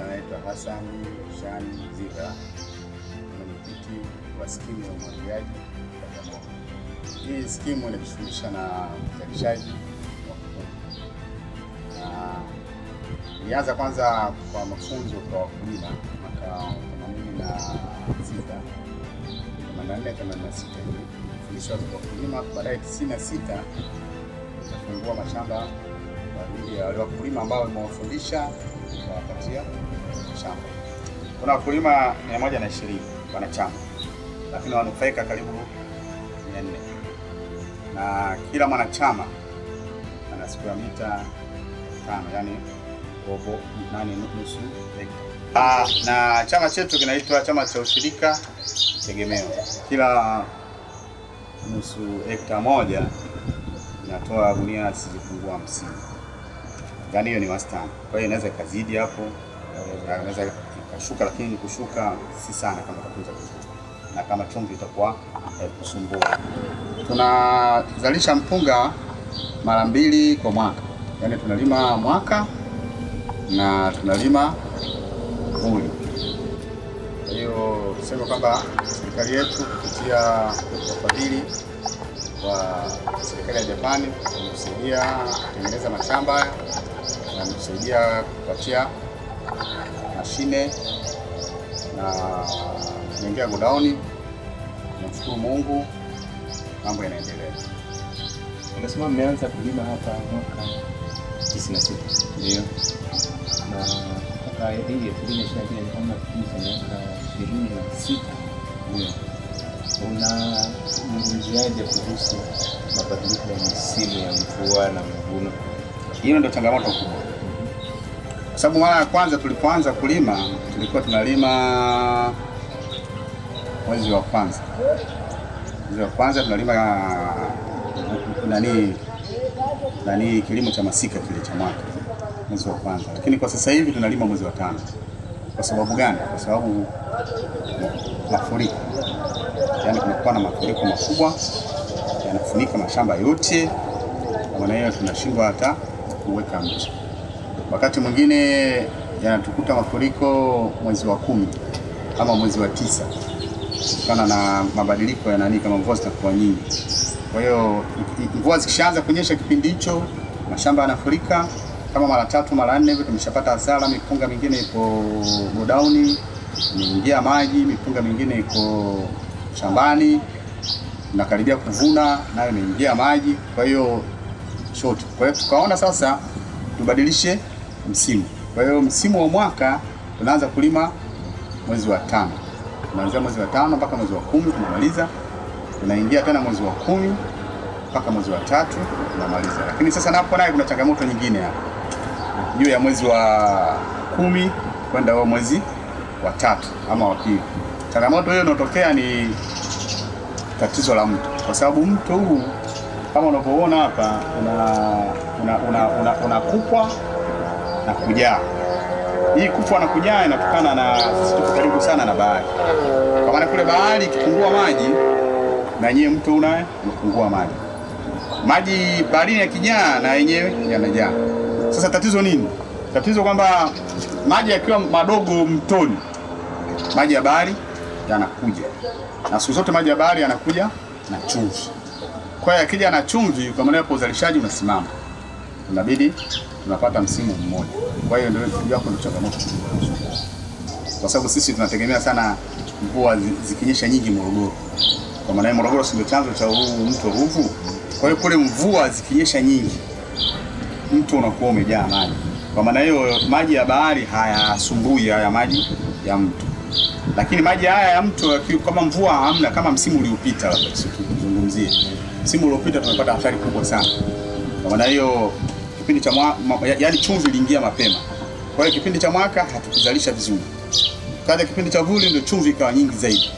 anaitwa Hassan Shani Ziga, mwenyekiti wa skimu ya umwagiliaji Bagamoyo. Hii skimu inajishughulisha na uzalishaji wa mpunga na ilianza kwanza kwa mafunzo kwa wakulima mwaka 86 84 86 hivi fundishwa kwa wakulima, baadaye 96 ikafungua mashamba kwa ajili ya wale wakulima ambao wamewafundisha kuwapatia shamba. Kuna wakulima 120 wanachama, lakini wanufaika karibu 400 na kila mwanachama ana square mita tano, yani robo nane nusu hekta. Ah, na chama chetu kinaitwa chama cha ushirika tegemeo. Kila nusu hekta moja inatoa gunia zisizopungua hamsini, yaani hiyo ni wastani. Kwa hiyo inaweza ikazidi hapo, inaweza ikashuka, lakini kushuka si sana kama utatunza vizuri, na kama chumvi itakuwa haikusumbua. Tunazalisha mpunga mara mbili kwa mwaka, yaani tunalima mwaka na tunalima vuli. Kwa hiyo tuseme kwamba serikali yetu kupitia wafadhili wa serikali ya Japani wametusaidia kutengeneza mashamba haya na wametusaidia kupatia mashine na kuingia godauni. Tunamshukuru Mungu, mambo yanaendelea. Unasema mmeanza kulima hapa mwaka 96 Ndio. na mpaka hii elfu mbili ishirini na mbili ni kama kipindi cha miaka ishirini na sita. Ndio. Unazungumziaje kuhusu mabadiliko ya misimu ya mvua na mavuno? Hiyo ndio changamoto kubwa, kwa sababu mara ya kwanza tulipoanza kulima tulikuwa tunalima mwezi wa kwanza, mwezi wa kwanza tunalima nani nani, kilimo cha masika kile cha mwaka, mwezi wa kwanza, lakini kwa sasa hivi tunalima mwezi wa tano. Kwa sababu gani? Kwa sababu mafuriko, yaani kunakuwa na mafuriko makubwa yanafunika mashamba yote, kwa maana hiyo tunashindwa hata kuweka mti. Wakati mwingine yanatukuta mafuriko mwezi wa kumi ama mwezi wa tisa kutokana na mabadiliko ya nani, kama mvua zitakuwa nyingi. Kwa hiyo i- i- mvua zikishaanza kunyesha kipindi hicho, mashamba yanafurika kama mara tatu mara nne hivi, tumeshapata hasara. Mipunga mingine iko godauni, imeingia maji, mipunga mingine iko shambani, tunakaribia kuvuna, nayo imeingia maji. Kwa hiyo short. Kwa hiyo tukaona sasa tubadilishe msimu. Kwa hiyo msimu wa mwaka tunaanza kulima mwezi wa tano, tunaanzia mwezi wa tano mpaka mwezi wa kumi tunamaliza, tunaingia tena mwezi wa kumi mpaka mwezi wa tatu tunamaliza. Lakini sasa napo naye kuna changamoto nyingine hapa juu ya mwezi wa kumi kwenda huo mwezi wa tatu ama wa pili. Changamoto hiyo inayotokea ni tatizo la mto, kwa sababu mto huu kama unavyoona hapa una una una, una, una kupwa na kujaa. Hii kupwa na kujaa inatokana na sisi tuko karibu sana na bahari, kwa maana kule bahari ikipungua maji na yenyewe mto unaye unapungua maji, maji baharini yakijaa na yenyewe yanajaa. Sasa tatizo nini? Tatizo kwamba maji yakiwa madogo mtoni, maji ya bahari yanakuja, na siku zote maji ya bahari yanakuja na chumvi. Kwa hiyo yakija na chumvi, kwa maana hapo uzalishaji unasimama, inabidi tunapata msimu mmoja. Kwa hiyo ndio hapo ndio changamoto kubwa, kwa sababu sisi tunategemea sana mvua zi- zikinyesha nyingi Morogoro. Kwa maana hiyo Morogoro si ndio chanzo cha huu mto Ruvu. Kwa hiyo kule mvua zikinyesha nyingi, mto unakuwa umejaa maji. Kwa maana hiyo maji ya bahari hayasumbui haya maji ya mto, lakini maji haya ya mto yaki- kama mvua hamna, kama msimu uliopita, labda tuzungumzie msimu uliopita, tumepata athari kubwa sana. Kwa maana hiyo kipindi cha mwa, ma, ya- yaani chumvi iliingia mapema, kwa hiyo kipindi cha mwaka hatukuzalisha vizuri. Kaja kipindi cha vuli ndio chumvi ikawa nyingi zaidi,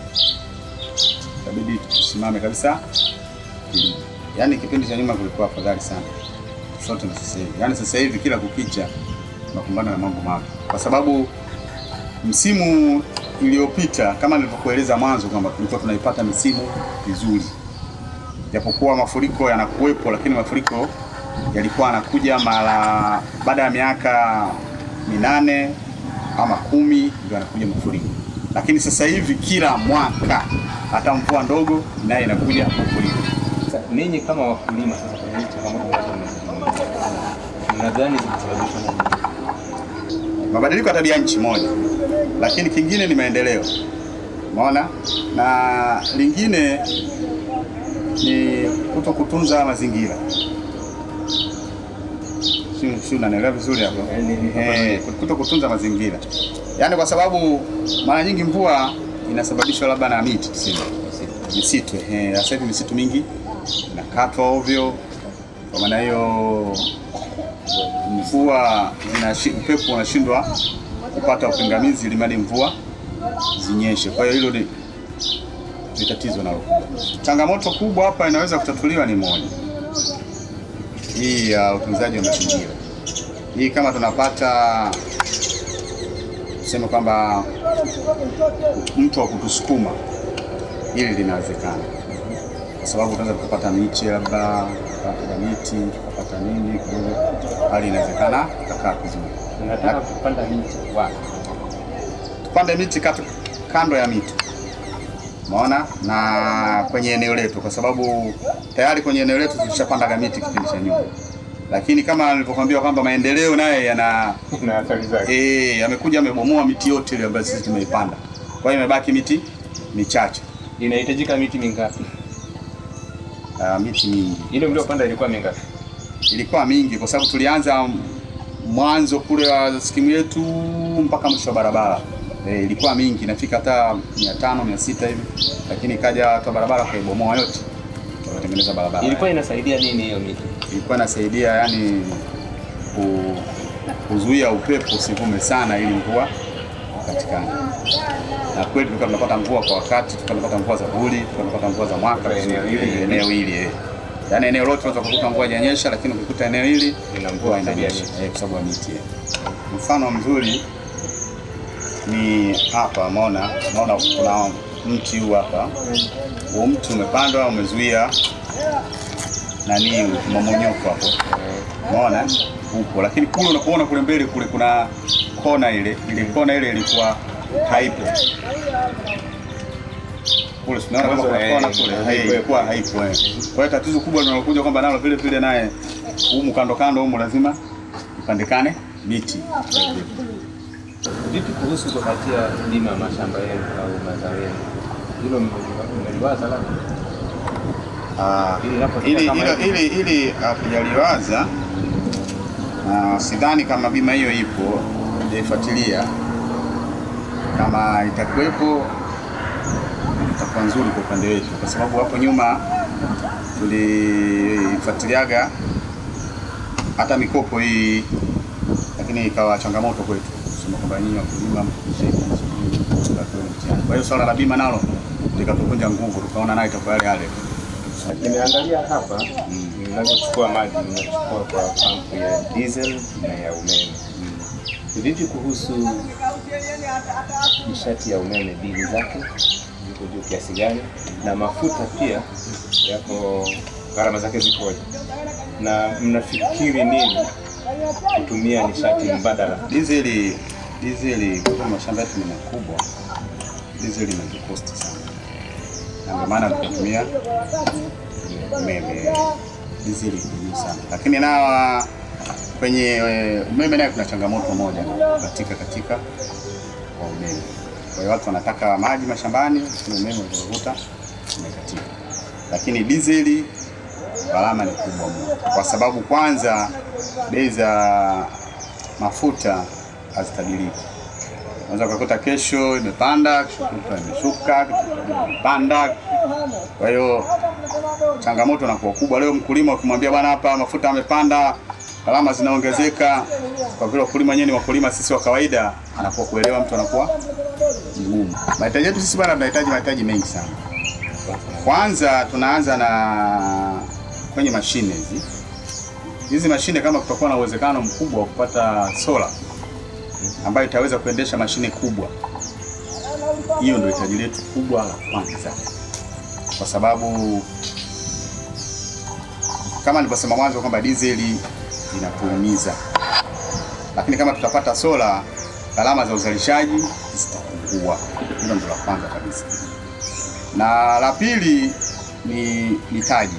itabidi tusimame kabisa kilimo. Yaani kipindi cha nyuma kulikuwa afadhali sana tofauti na sasa hivi. Yaani sasa hivi kila kukicha tunakumbana na mambo mapya, kwa sababu msimu iliyopita kama nilivyokueleza mwanzo kwamba tulikuwa tunaipata misimu vizuri, japokuwa mafuriko yanakuwepo, lakini mafuriko yalikuwa yanakuja mara baada ya miaka minane ama kumi ndio anakuja mafuriko, lakini sasa hivi kila mwaka hata mvua ndogo naye inakuja mafuriko. Sasa ninyi kama wakulima sasa, kwenye hizi changamoto ambazo mnazungumza, mnadhani zinasababishwa na nini? Mabadiliko ya tabia nchi moja, lakini kingine ni maendeleo, umeona, na lingine ni kuto kutunza mazingira. Si si unanielewa vizuri hapo? Yaani, Eh, kuto kutunza mazingira, yaani kwa sababu mara nyingi mvua inasababishwa labda na miti tuseme misitu. Eh, sasa hivi misitu mingi inakatwa ovyo, kwa maana hiyo mvua zinashi- upepo unashindwa kupata upingamizi ili mradi mvua zinyeshe. Kwa hiyo hilo ni ni tatizo nalo. Changamoto kubwa hapa inaweza kutatuliwa ni moja, hii ya utunzaji wa mazingira. Hii kama tunapata tuseme kwamba mtu wa kutusukuma, hili linawezekana, kwa sababu tunaweza tukapata miche labda tukapata miti tukapata nini kidogo, hali inawezekana ikakaa vizuri. Mnataka kupanda miti wapi? Tupande miti katu, kando ya mito umeona, na kwenye eneo letu, kwa sababu tayari kwenye eneo letu tulishapandaga miti kipindi cha nyuma, lakini kama nilivyokuambia kwamba maendeleo naye yana na athari zake. eh, yamekuja amebomoa miti yote ile ambayo sisi tumeipanda, kwa hiyo imebaki miti michache. Inahitajika miti mingapi? Uh, miti mingi Ile mliopanda ilikuwa mingapi? ilikuwa mingi, kwa sababu tulianza mwanzo kule wa skimu yetu mpaka mwisho wa barabara e, ilikuwa mingi, inafika hata mia tano mia sita hivi, lakini ikaja watu wa barabara wakaibomoa yote, wakatengeneza barabara. Ilikuwa inasaidia nini hiyo miti? ilikuwa inasaidia yani ku, kuzuia upepo usivume sana ili mvua patikane. Na kweli tulikuwa tunapata mvua kwa wakati, tulikuwa tunapata mvua za vuli, tulikuwa tunapata mvua za mwaka Kwa eneo vizuri, hili. eneo hili eh. Yaani eneo lote unaweza kukuta mvua haijanyesha, lakini ukikuta eneo hili Ina mvua mvua kwa sababu ya inanyesha miti. eh, kwa sababu ya miti. eh. Mfano mzuri ni hapa, umeona, unaona kuna mti huu hapa. Huu mti umepandwa umezuia nani mmomonyoko hapo Umeona upo, lakini kule unapoona kule mbele kule kuna kona ile, ile kona ile ilikuwa haipo kule, tunaona kama kuna Mwanzo, kona eh, kule, haipo. hai- ilikuwa haipo. eh. Kwa hiyo tatizo kubwa linalokuja kwamba nalo vile vile naye humu kando kando humu lazima ipandikane miti. Vipi kuhusu kupatia bima mashamba yenu au mazao yenu? Hilo mmeliwaza labda? Ah, Ili inapofika ili kama ili hivi. ili ili hatujaliwaza na sidhani kama bima hiyo ipo, hajaifuatilia. Kama itakuwepo itakuwa nzuri kwa upande wetu, kwa sababu hapo nyuma tulifuatiliaga hata mikopo hii, lakini ikawa changamoto kwetu kusema kwamba nyinyi wakulima mkisheni mtihani. Kwa hiyo swala la bima nalo likatuvunja nguvu, tukaona nayo itakuwa yale yale. Nimeangalia hapa mnavyochukua maji, mnachukua kwa pampu ya diesel na ya umeme. Vipi kuhusu nishati ya umeme, bili zake ziko juu kiasi gani? Na mafuta pia yako, gharama zake zikoje? Na mnafikiri nini kutumia nishati mbadala? Dizeli, dizeli kwa kuwa mashamba yetu ni makubwa, dizeli inatukosti sana, na ndio maana tunatumia umeme. Dizeli ni juu sana, lakini na kwenye eh, umeme naye kuna changamoto moja katika katika kwa umeme. Kwa hiyo watu wanataka maji mashambani, lakini umeme unavuta umekatika. Lakini dizeli gharama ni kubwa mno, kwa sababu kwanza bei za mafuta hazitabiriki. Unaweza ukakuta kesho imepanda, kesho kutwa imeshuka, kesho kutwa imepanda. Kwa hiyo changamoto inakuwa kubwa. Leo mkulima ukimwambia bwana, hapa mafuta yamepanda, gharama zinaongezeka, kwa vile wakulima wenyewe ni wakulima sisi wa kawaida, anakuwa kuelewa, mtu anakuwa mgumu. Mahitaji yetu sisi bwana, tunahitaji mahitaji mengi sana. Kwanza tunaanza na kwenye mashine hizi hizi mashine, kama kutakuwa na uwezekano mkubwa wa kupata sola ambayo itaweza kuendesha mashine kubwa, hiyo ndio hitaji letu kubwa la kwanza, kwa sababu kama nilivyosema mwanzo kwamba dizeli inatuumiza, lakini kama tutapata sola gharama za uzalishaji zitapungua. Hilo ndio la kwanza kabisa, na la pili ni mitaji.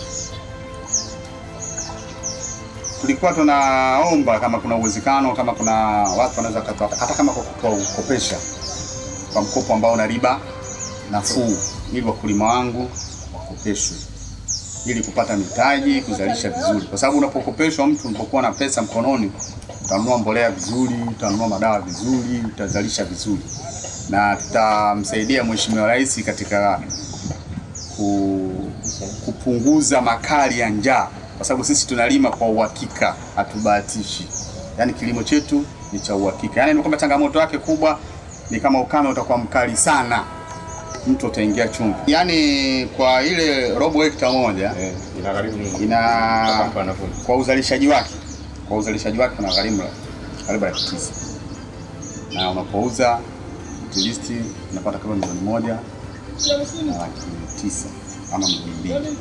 Tulikuwa tunaomba kama kuna uwezekano, kama kuna watu wanaweza katoa, hata kama kwa kutoa kukopesha kwa mkopo ambao una riba nafuu, ili wakulima wangu wakopeshwe ili kupata mitaji kuzalisha vizuri, kwa sababu unapokopeshwa mtu, unapokuwa na pesa mkononi, utanunua mbolea vizuri, utanunua madawa vizuri, utazalisha vizuri, na tutamsaidia Mheshimiwa Rais katika ku, kupunguza makali ya njaa, kwa sababu sisi tunalima kwa uhakika, hatubahatishi. Yaani kilimo chetu ni cha uhakika, yaani ni kwamba changamoto yake kubwa ni kama ukame utakuwa mkali sana mtu utaingia chumvi. Yaani kwa ile robo hekta moja Eh, inagharimu nini? Mpaka ina mtu anavuna. kwa uzalishaji wake kwa uzalishaji wake kuna gharimu karibu laki tisa na unapouza at least unapata kama milioni moja na laki tisa ama milioni mbili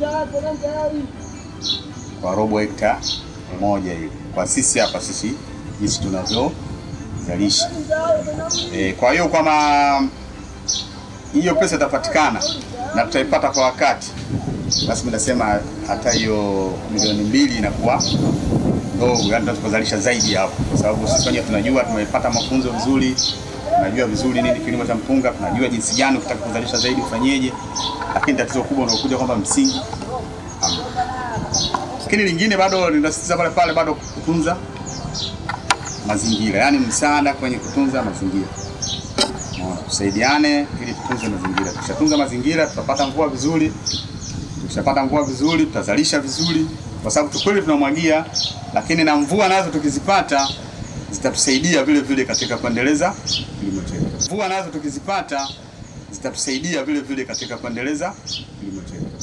kwa robo hekta moja hiyo, kwa sisi hapa sisi jinsi tunavyozalisha. E, kwa hiyo kwama hiyo pesa itapatikana na tutaipata kwa wakati, basi mimi nasema hata hiyo milioni mbili inakuwa ndogo, yani tunaweza kuzalisha zaidi hapo, kwa sababu sisi wenyewe tunajua, tumepata mafunzo vizuri, tunajua vizuri nini kilimo cha mpunga, tunajua jinsi gani ukitaka kuzalisha zaidi ufanyeje, lakini tatizo kubwa unaokuja kwamba msingi hamna. Lakini lingine bado linasisitiza pale pale, bado kutunza mazingira, yaani msaada kwenye kutunza mazingira. Unaona, tusaidiane ili tutunze mazingira. Tukishatunza mazingira tutapata mvua vizuri, tukishapata mvua vizuri tutazalisha vizuri, kwa sababu tukweli tunamwagia, lakini na mvua nazo tukizipata zitatusaidia vile vile katika kuendeleza kilimo chetu. Mvua nazo tukizipata zitatusaidia vile vile katika kuendeleza kilimo chetu.